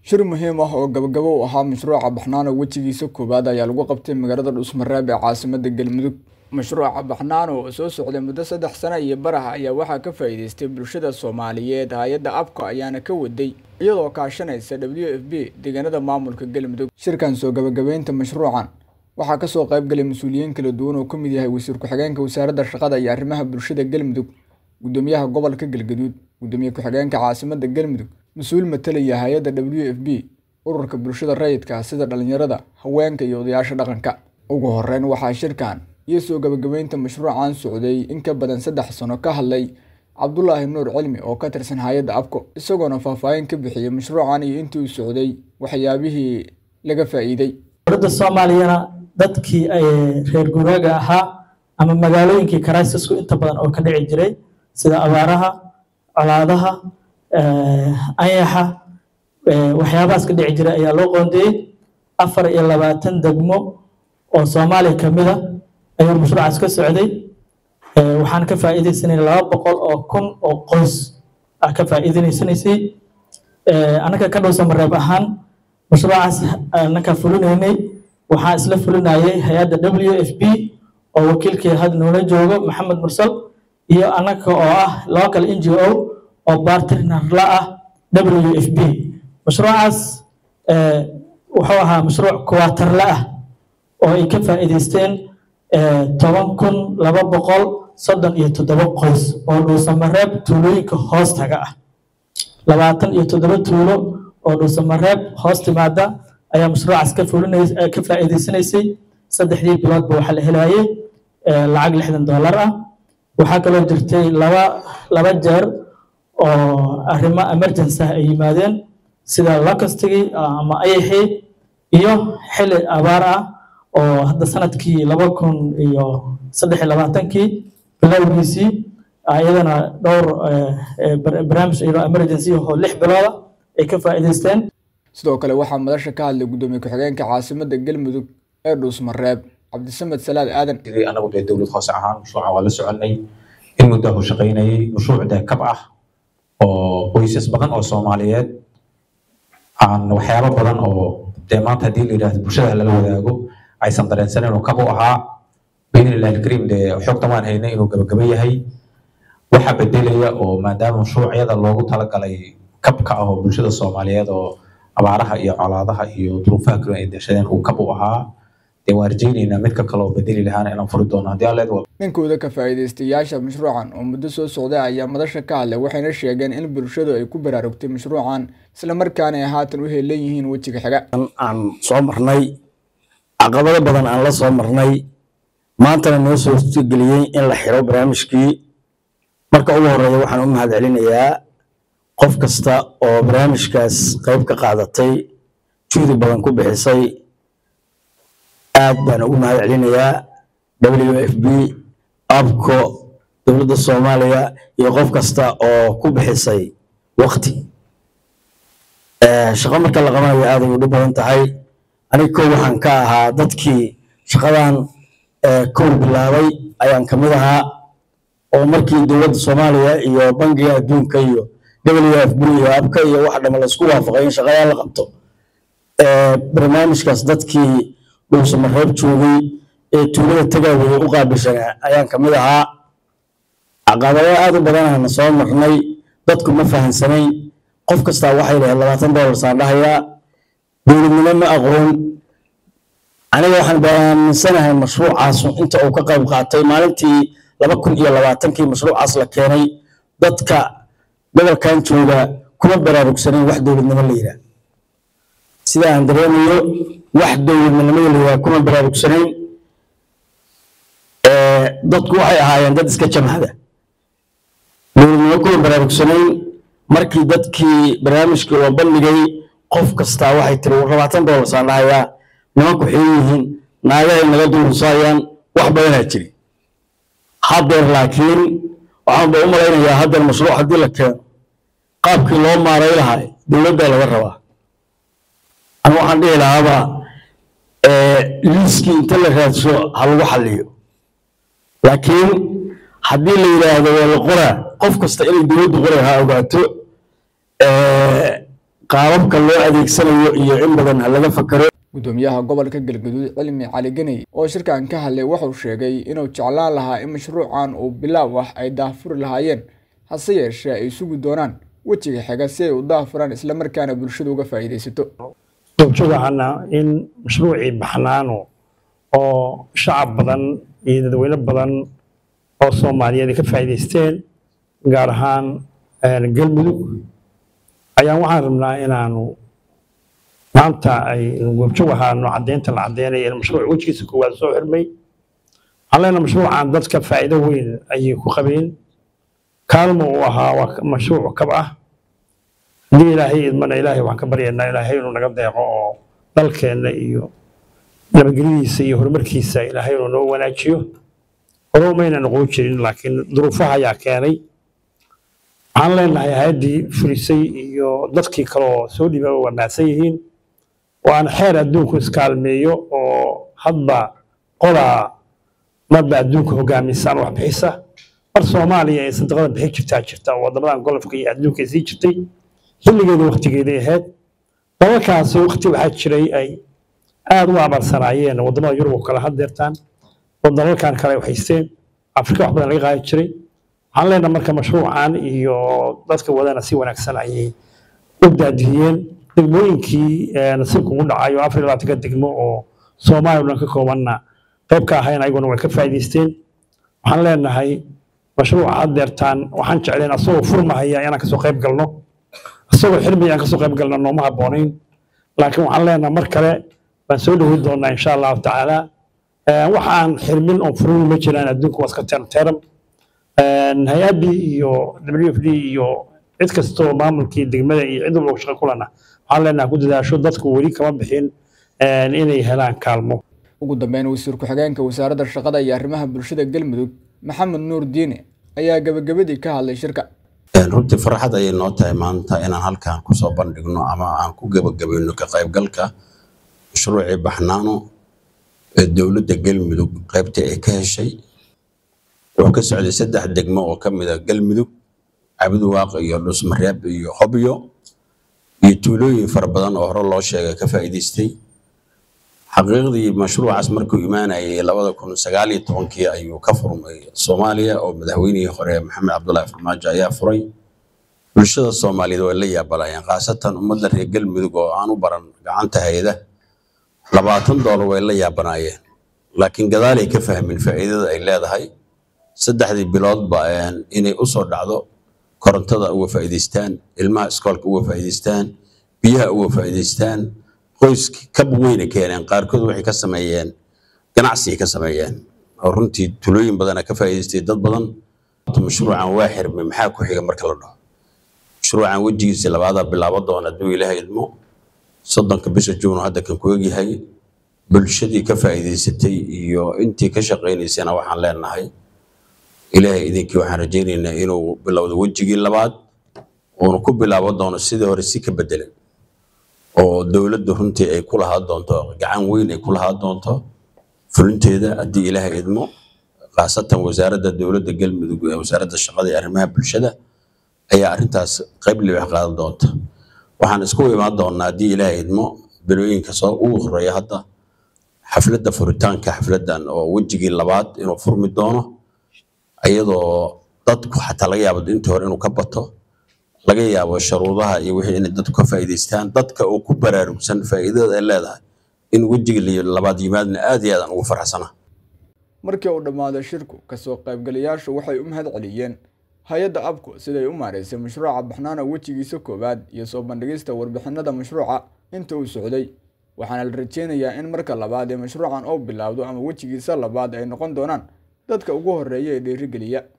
shir muhiim ah oo gabagabo u ahaa mashruuca baxnaano wejigiisa koowaad ayaa lagu qabtay magaalada dhuusmareeb ee caasimada galmudug mashruuca baxnaano oo soo socday muddo saddex sano iyo barah ayaa waxaa ka faa'iideystay bulshada soomaaliyeed hay-adda abka ayaana ka waday iyadoo kaashanaysa w f b deegaanada maamulka galmudug shirkan soo gabagabeynta mashruucan waxaa kasoo qaybgalay mas-uuliyiin kala duwan oo kamid yahay wasiir ku-xigeenka wasaaradda shaqada iyo arrimaha bulshada galmudug gudoomiyaha gobolka galgaduud gudoomiye ku-xigeenka caasimada galmudug mas-uul matalaya hay-adda w f b ururka bulshada rayidka sida dhalinyarada haweenka iyo odayaasha dhaqanka ugu horeyn waxaa shirkan iyo soo gabagabeynta mashruucan socday in ka badan saddex sano ka hadlay cabdulaahi nuur cilmi oo ka tirsan hay-adda abko isagoona faahfaahin ka bixiyey mashruucan iyo intii uu socday waxyaabihii laga faa'iiday dowladda soomaaliyana dadkii reer guuraaga ahaa ama magaalooyinkii karaysisku inta badan oo ka dhici jiray sida abaaraha colaadaha anyaxa waxyaabahaas ka dhici jiray ayaa loo qoondeeyey afar iyo labaatan degmo oo soomaaliya ka mid a ayuu mashruucaas ka socday waxaan ka faa'iidaysanay laba boqol oo kun oo qoys ah ka faa'iidaysanaysay annaga ka dhowsa mareeb ahaan mashruucaas annaga fulinaynay waxaa isla fulinayay hay-adda w f b oo wakiilkii had noola joogo maxamed mursal iyo annaga oo ah local n g o oo bartner la ah w f b mashruucaas wuxuu ahaa mashruuc kuwaatarle ah oo ay ka faa'iidaysteen toban kun laba boqol soddon iyo toddoba qoys oo dhuusamareeb tuulooyinka hoostaga ah labaatan iyo toddoba tuulo oo dhuusamareeb hoos timaada ayaa mashruucaas ka fulinays ka faa'iidaysanaysay saddexdii biloodba waxaa la helayay lacag lixdan dollar ah waxaa kaloo jirtay laba laba jeer oo arrimo emergency ah ay yimaadeen sida locustigii ama ayaxii iyo xili abaar ah oo hadda sanadkii laba kun iyo saddex iyo labaatankii bilowgiisii iyadana dhowr barnaamij iyadoo emergency oo lix bilooda ay ka faa'iidaysteen sidoo kale waxaa madasha ka hadlay gudoomiye ku-xigeenka caasimada galmudug ee dhuusmareeb cabdisamed salaad aadan anagu dee dowlad hoose ahaan mashruuca waa la soconay in muddahu shaqaynayay mashruuc dee kab ah oo qoysas badan oo soomaaliyeed aan waxyaabo badan oo dee maanta haddii la yidhahdo bulshada lala wadaago aysan dareensanin inuu kab u ahaa biidnillahi alkariim dee xogta waan haynay inuu gabagaba yahay waxaa bedelaya oo maadaama mashruucyada loogu talagalay kabka ah oo bulshada soomaaliyeed oo abaaraha iyo colaadaha iyo duruufaha kale ay deshadeen uu kab u ahaa dee waan rajaynaynaa midka kale oo bedeli lahaana inaan furi doono haddii alleed waa ninkooda ka faa'iidaystayaasha mashruucan oo muddo soo socday ayaa madasha ka hadlay waxayna sheegeen in bulshadu ay ku baraarugtay mashruucan islamarkaana ay haatan u heelan yihiin wejiga xiga aan soo marnay caqabado badan aan la soo marnay maantana noo soo geliyey in la xiro barnaamijkii marka ugu horeeya waxaan u mahad celinayaa qof kasta oo barnaamijkaas qayb ka qaadatay juhdi badan ku bixisay aad baan ugu mahad celinayaa w f b abco dowladda soomaaliya iyo qof kasta oo ku bixisay wakti shaqo marka la qabanayo aad ay u dhib badan tahay aniga kow waxaan ka ahaa dadkii shaqadan kow bilaabay ayaan ka mid ahaa oo markii dowladda soomaaliya iyo bangiga adduunka iyo w f b iyo abka iyo wax dhama laisku waafaqay in shaqadaa la qabto barnaamijkaas dadkii dhuusamareeb joogay ee tuulada tagaaweye u qaabilsanaa ayaan ka mid ahaa caqabado aad u badanana soo marnay dadku ma fahansanayn qof kastaa waxay dhahayd labaatan dollar saan dhahayaa dowladnimo ma aqoon aniga waxaan baaminsanahay mashruucaas inta uu ka qayb qaatay maalintii laba kun iyo labaatankii mashruucaas la keenay dadka gobolkan jooga kuma baraarugsanayn wax dowladnimo la yidhaah sida aan dareemayo wax dowladnimada la yidhaah kuma baraarugsanayn dadku waxay ahaayeen dad iska jamhada dowladnimo kuma baraarugsanayn markii dadkii barnaamijkii loo bandhigay qof kastaa waxay tiri labaatan dollar saan dhahayaa nimanku xiin yihiin naagahay naga duurusayaan wax badanaa jiri haddeer laakiin waxaan ba u malaynayaa haddeer mashruuc haddii la keeno qaabkii loo maaray lahaa dowladdaa laga rabaa anu waxaan dhihi lahaaba liiskii inta la raadso ha lagu xalliyo laakiin haddii la yidhaahdo waa la qoraa qof kasta inay dowladdu qoray ha ogaato qaababka loo adeegsanayo iyo in badan ha laga fakaro gudoomiyaha gobolka galgaduud cilmi cali ganey oo shirkan ka hadlay wuxuu sheegay inuu jeclaan lahaa in mashruucan uu bilaaw ah ay daahfuri lahaayeen hase yeeshee ay sugi doonaan wejiga xiga si ay u daahfuraan islamarkaana bulshadu uga faa'iidaysato goobjoogahana in mashruucii baxnaano oo shacab badan iyo dadweyne badan oo soomaaliyeed ay ka faa'iidaysteen gaar ahaan galmudug ayaan waxaan rabnaa inaanu maanta ay goobjoog ahaano caddeynta la caddeynayo in mashruuc wejigiisa koowaad soo xirmay waxaan leenahay mashruucan dadka faa'iido weyn ayay ku qabeen kaalmo uu ahaa waa mashruuc kab ah haddii ilaahay idmana ilaahay waxaan ka baryaynaa ilaahay inuu naga deeqo oo dalkeenna iyo nabadgelyadiisa iyo horumarkiisa ilaahay inuu noo wanaajiyo hore umayna noqon jirin laakiin duruufaha ayaa keenay waxaan leenahay hay-addii fulisay iyo dadkii kale oo soo dhiiba waa mahadsan yihiin waana xeer adduunku iskaalmeeyo oo hadba qolaa marba adduunka hogaamisaan wax bixisa mar soomaaliya ay sadaqada bixi jirtaa jirta oo waddamadan golofka iyo adduunka sii jirtay xilligeeda waktigeeday ahayd dalalkaasi wakti waxaa jiray ay aada u abarsanaayeen waddamada yurub oo kale haddeertaan oo dalalkan kale ay haysteen afrika wax badan laga qaadi jiray waxaan leenahay marka mashruucan iyo dadka wadana si wanaagsan ayay u daadiyeen degmooyinkii nasiibka ugu dhacay oo afar iyo labaatanka degmo oo soomaaliya o dhan ka koobanna qayb ka ahayn ayaguna way ka faa'iidaysteen waxaan leenahay mashruuca haddeertaan waxaan jecleen asagoo furmahaya inaan kasoo qayb galno asagoo xirmaya aan kasoo qayb galno nooma habboonayn laakiin waxaan leenahay mar kale baan soo dhaweyn doonaa insha allahu tacaala wax aan xirmin oon furin ma jiraan adduunka waa iska teram hay-addii iyo w f d iyo cid kastoo maamulkii degmada iyo cid walba shaqo kulana waxaan leenahay ku dadaasho dadku weli kama bixin inay helaan kaalmo ugu dambeyn wasiir ku-xigeenka wasaaradda shaqada iyo arrimaha bulshada galmudug maxamed nuur diine ayaa gabagabadii ka hadlay shirka runtii farxad ayay noo tahay maanta inaan halkan kusoo bandhigno ama aan ku gebagabayno ka qaybgalka mashruucii baxnaano ee dowladda galmudug qaybtii ay ka heshay wuxuu ka socday saddex degmo oo ka mid a galmudug cabdiwaaq iyo dhusmareeb iyo hobyo iyo tuulooyin fara badan oo hore loo sheegay ka faa'iidaystay xaqiiqdii mashruucaas markuu imaanayay labada kun sagaal iyo tobankii ayuu ka furmay soomaaliya oo madaxweynihii hore maxamed cabdullaahi farmaajo ayaa furay bulshada soomaaliyeed way la yaabalayeen khaasatan ummadda reer galmudug oo aan u baran gacanta hayada labaatan doolar way la yaabanaayeen laakiin gadaalay ka fahmin faa'iidada ay leedahay saddexdii biloodba inay u soo dhacdo korontada uga faa'iidaystaan ilmaha iskoolka uga faa'iidaystaan biyaha uga faa'iidaystaan qoyski kab weyna keeneen qaarkood waxay ka sameeyeen ganacsi ka sameeyeen oo runtii tulooyin badana ka faa'iidaystay dad badan mashruucan waa xirmay maxaa ku xiga marka la dhaho mashruucan wejigiisa labaadaa bilaabo doona hadduu ilaahay idmo soddonka bisha juun hadda kan ku egyahay bulshadii ka faa'iidaysatay iyo intii ka shaqaynaysana waxaan leenahay ilaahay idinkii waxaan rajaynaynaa inuu bilowdo wejigii labaad uuna ku bilaabo doono sidii hore si ka bedelan oo dowladdu runtii ay ku lahaa doonto gacan weyn ay ku lahaa doonto fulinteeda haddii ilaahay idmo khaasatan wasaaradda dowladda galmudug ee wasaaradda shaqada iyo arrimaha bulshada ayaa arrintaas qayb libax qaadan doonta waxaan isku imaan doonaa haddii ilaahay idmo bilooyinka soo ugu horeeya hadda xafladda furitaanka xafladdan oo wejigii labaad inuu furmi doono iyadoo dadku xataa laga yaabo intii hore inuu ka bato laga yaabo sharuudaha iyo wixii inay dadku ka faa'iidaystaan dadka oo ku baraarugsan faa'iidada ay leedahay in wejiga labaad yimaadna aad iyo aad aan ugu faraxsana markii uu dhammaaday shirku kasoo qaybgalayaashu waxay u mahad celiyeen hay-adda abku siday u maaraysay mashruuca baxnaana wejigiisa koowaad iyo soo bandhigista warbixinada mashruuca inta uu socday waxaana la rajeynayaa in marka labaad ee mashruucan uu bilaawdo ama wejigiisa labaad ay noqon doonaan dadka ugu horreeya ee dhiirigeliya